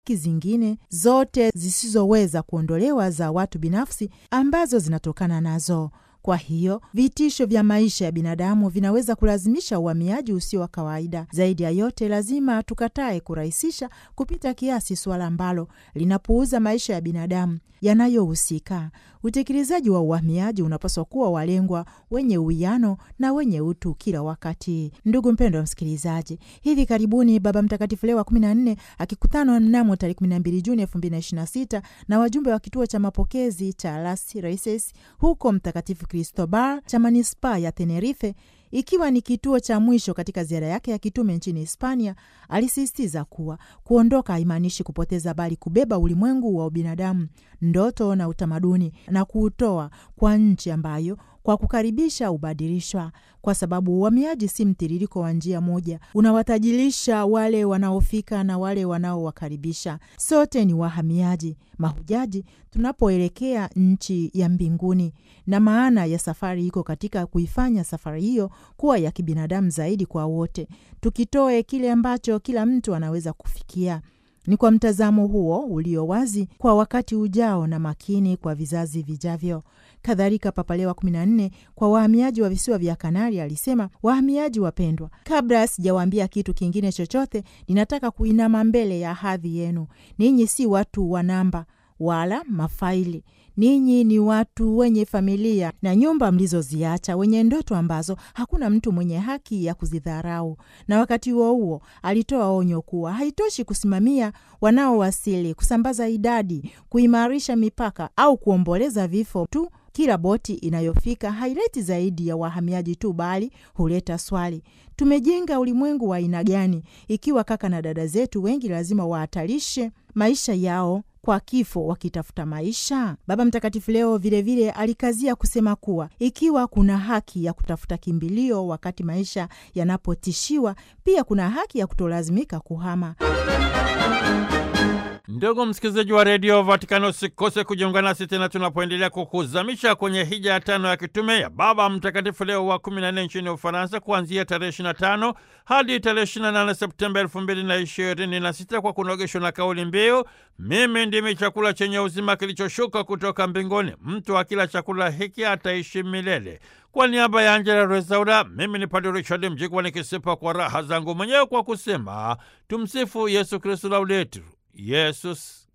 zingine zote zisizoweza kuondolewa za watu binafsi ambazo zinatokana nazo. Kwa hiyo vitisho vya maisha ya binadamu vinaweza kulazimisha uhamiaji usio wa kawaida. Zaidi ya yote, lazima tukatae kurahisisha kupita kiasi suala ambalo linapuuza maisha ya binadamu yanayohusika. Utekelezaji wa uhamiaji unapaswa kuwa walengwa wenye uwiano na wenye utu kila wakati. Ndugu mpendo wa msikilizaji, hivi karibuni Baba Mtakatifu Leo wa 14 akikutana mnamo tarehe 12 Juni 2026 na wajumbe wa kituo cha mapokezi cha Las Raices huko Mtakatifu Cristobal cha manispaa ya Tenerife ikiwa ni kituo cha mwisho katika ziara yake ya kitume nchini Hispania, alisisitiza kuwa kuondoka haimaanishi kupoteza, bali kubeba ulimwengu wa ubinadamu, ndoto na utamaduni na kuutoa kwa nchi ambayo kwa kukaribisha ubadilishwa, kwa sababu uhamiaji si mtiririko wa njia moja unawatajirisha wale wanaofika na wale wanaowakaribisha. Sote ni wahamiaji, mahujaji tunapoelekea nchi ya mbinguni, na maana ya safari iko katika kuifanya safari hiyo kuwa ya kibinadamu zaidi kwa wote, tukitoe kile ambacho kila mtu anaweza kufikia. Ni kwa mtazamo huo ulio wazi kwa wakati ujao na makini kwa vizazi vijavyo. Kadhalika, Papa Leo wa 14 kwa wahamiaji wa visiwa vya Kanari alisema, wahamiaji wapendwa, kabla sijawaambia kitu kingine chochote, ninataka kuinama mbele ya hadhi yenu. Ninyi si watu wa namba wala mafaili. Ninyi ni watu wenye familia na nyumba mlizoziacha, wenye ndoto ambazo hakuna mtu mwenye haki ya kuzidharau. Na wakati huo huo alitoa onyo kuwa haitoshi kusimamia wanaowasili, kusambaza idadi, kuimarisha mipaka au kuomboleza vifo tu. Kila boti inayofika haileti zaidi ya wahamiaji tu, bali huleta swali: tumejenga ulimwengu wa aina gani, ikiwa kaka na dada zetu wengi lazima wahatarishe maisha yao kwa kifo wakitafuta maisha. Baba Mtakatifu leo vilevile vile alikazia kusema kuwa ikiwa kuna haki ya kutafuta kimbilio wakati maisha yanapotishiwa, pia kuna haki ya kutolazimika kuhama. Ndugu msikilizaji wa redio Vatikano, usikose kujiunga nasi tena tunapoendelea kukuzamisha kwenye hija ya tano ya kitume ya Baba Mtakatifu Leo wa 14 nchini Ufaransa, kuanzia tarehe 25 hadi tarehe 28 Septemba 2026 kwa kunogeshwa na kauli mbiu, mimi ndimi chakula chenye uzima kilichoshuka kutoka mbinguni, mtu akila chakula hiki ataishi milele. Kwa niaba ya Angela Rezaura, mimi ni Padre Richard Mjigwa nikisipa kwa raha zangu mwenyewe kwa kusema tumsifu Yesu Kristu, lauletu Yesus